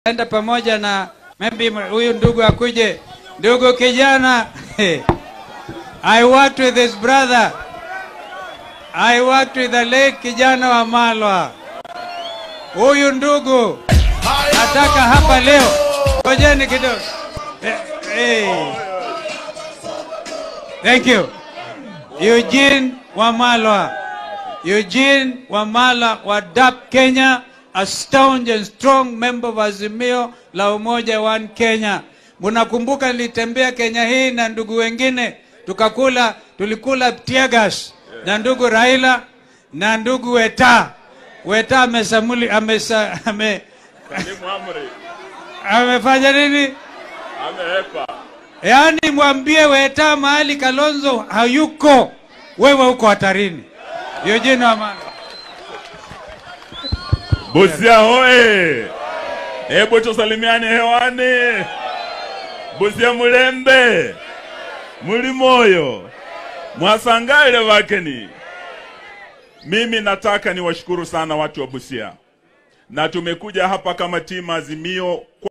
enda pamoja na maybe huyu ndugu akuje. Ndugu kijana, I worked with his brother. I worked with the late kijana wa Malwa. Huyu ndugu nataka hapa leo, ngojeni kidogo. Eh, eh. Thank you. Eugene Wamalwa. Eugene Wamalwa wa DAP Kenya, a staunch and strong member of Azimio la Umoja One Kenya. Munakumbuka nilitembea Kenya hii na ndugu wengine tukakula, tulikula tear gas na ndugu Raila na ndugu Weta. Weta amesamuli amesa, ame, Salimu Amri amefanya nini? ameepa. Yaani mwambie Weta mahali Kalonzo hayuko, wewe uko hatarini. Eugene Wamalwa. Busia hoye! Hebu tusalimiane hewani. Busia mulembe, muli moyo, mwasangale vakeni. Mimi nataka niwashukuru sana watu wa Busia, na tumekuja hapa kama timu Azimio